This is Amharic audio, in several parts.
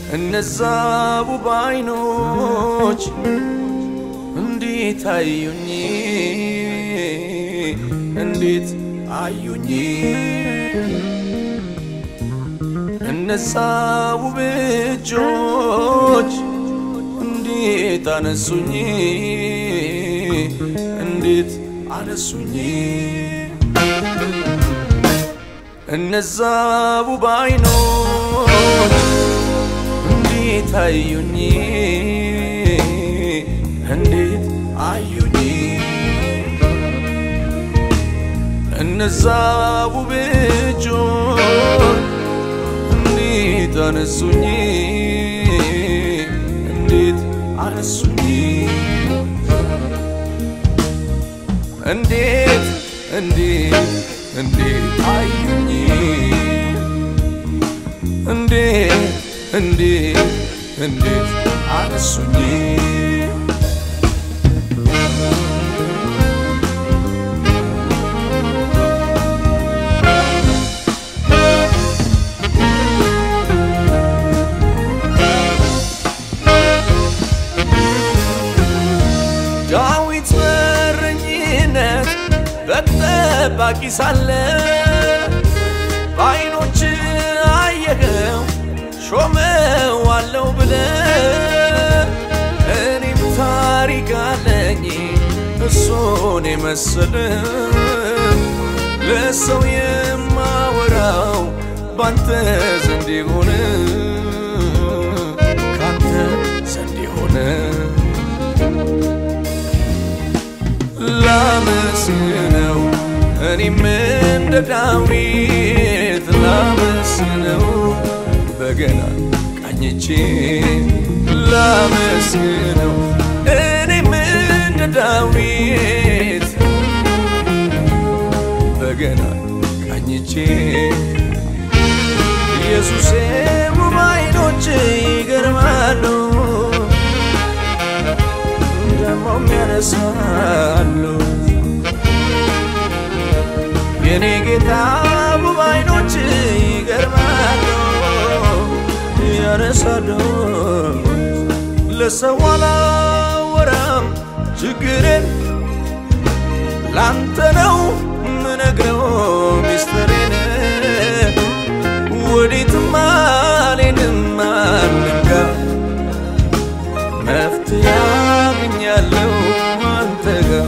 እነዛ ውብ አይኖች እንዴት አዩኝ እንዴት አዩኝ እነዛ ውብ እጆች እንዴት አነሱኝ እንዴት አነሱኝ እነዛ ውብ አይኖች እንዴት አዩኝ እንዴት አዩኝ እነዛ ውብ እጆች እንዴት አነሱኝ እንዴት አነሱኝ እንዴት እንዴት እንዴት አዩኝ እንዴት እንዴት እንዴት አነሱኝ ዳዊት በረኝነት በግ ጠባቂ ሳለ በዓይኖች አየኸው ሾመው አለው ብለ እኔም ታሪክ አለኝ እሱን የመሰለ ለሰው የማወራው ባንተ ዘንድ የሆነ ካንተ ዘንድ የሆነ ላመስግነው እኔም እንደ ዳዊት ላመስግነው በገና ቃኝቼ ላመስግነው እኔም እንደ ዳዊት በገና ቃኝቼ ኢየሱሴ ውብ ዓይኖች ይገርማሉ ደግሞም ያነሳሉ የኔ ጌታ ውብ ዓይኖች ይገርማሉ ያነሳሉ ለሰው አላወራም ችግሬን ላንተ ነው ምነግረው ሚስጥሬን ወዴትም አልሄድም ማንም ጋር መፍትሄ ያገኛለሁ አንተ ጋር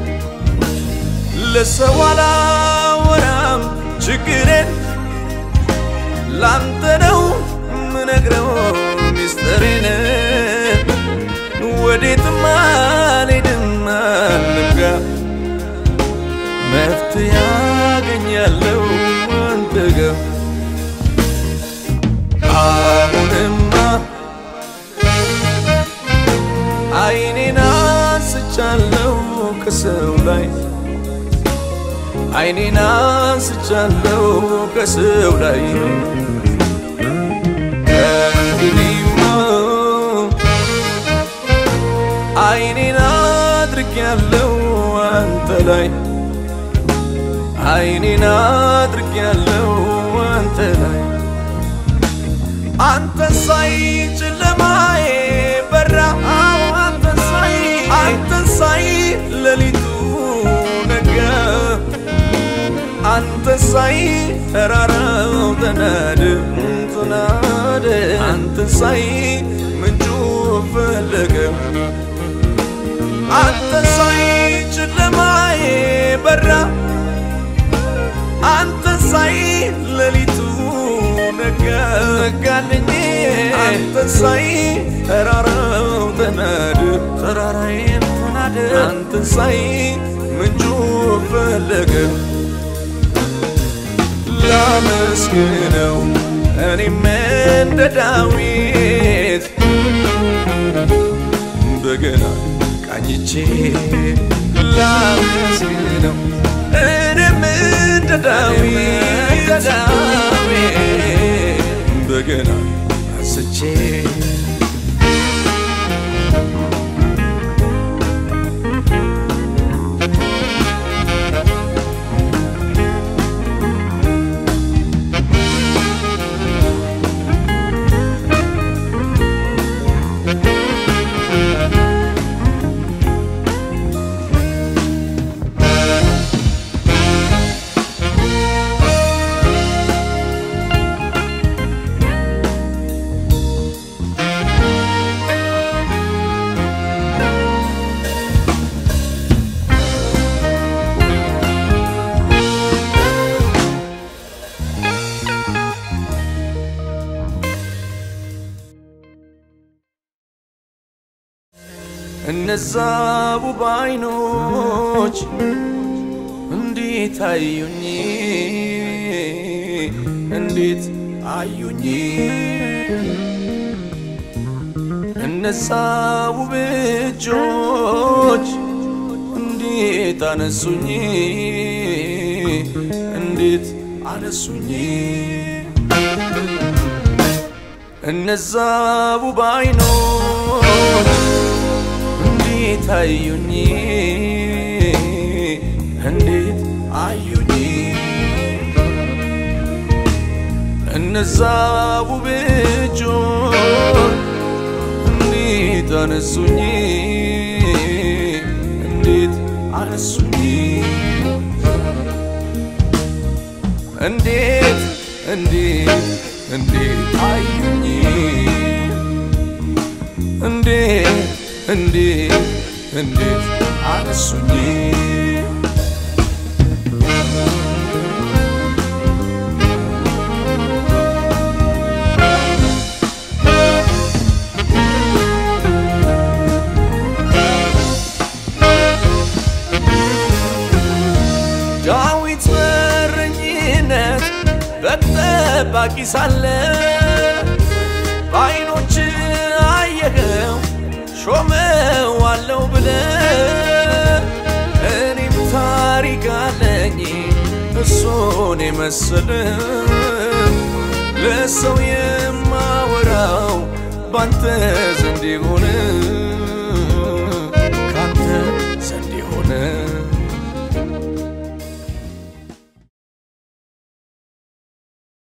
ለሰው አላወራም ችግሬን ላንተ ነው ምነግረው ሚስጥሬን ወዴትም አልሄድም ማንም ጋር መፍትሄ ያገኛለሁ አንተ ጋር አሁንማ አይኔን አንስቻለሁ ከሰው ላይ አይኔን አንስቻለሁ ከሰው ላይ ከእንግዲህማ አይኔን አድርጌያለሁ አንተ ላይ አይኔን አድርጌያለሁ አንተ ላይ አንተ ሳይ ጨለማዬ በራ አንተ ሳይ አንተ ሳይ ሌሊቱ ነጋ አንተ ሳይ ተራራው ተናደ ተናደ አንተ ሳይ ምንጩ ፈለገ አንተ ሳይ ጨለማዬ በራ አንተ ሳይ ሌሊቱ ነጋልኝ አንተ ሳይ ተራራው ተናደ ተራራዬም ተናደ አንተ ሳይ ምንጩ ፈለገ ላመስግነው እኔም እንደ ዳዊት በገና ቃኝቼ ላመስግነው እኔም እንደ ዳዊት በገና አንስቼ እነዛ ውብ አይኖች እንዴት አዩኝ እንዴት አዩኝ እነዛ ውብ እጆች እንዴት አነሱኝ እንዴት አነሱኝ እነዛ ውብ አይኖች እንዴት አዩኝ እንዴት አዩኝ እነዛ ውብ እጆች እንዴት አነሱኝ እንዴት አነሱኝ እንዴት እንዴት እንዴት አዩኝ እንዴት እንዴት እንዴት አነሱኝ ዳዊት በረኝነት በግ ጠባቂ ሳለ በዓይኖች አየኸው ሾመዋለው ብለ እኔም ታሪክ አለኝ እሱን የመሰለ ለሰው የማወራው ባንተ ዘንድ ይሆን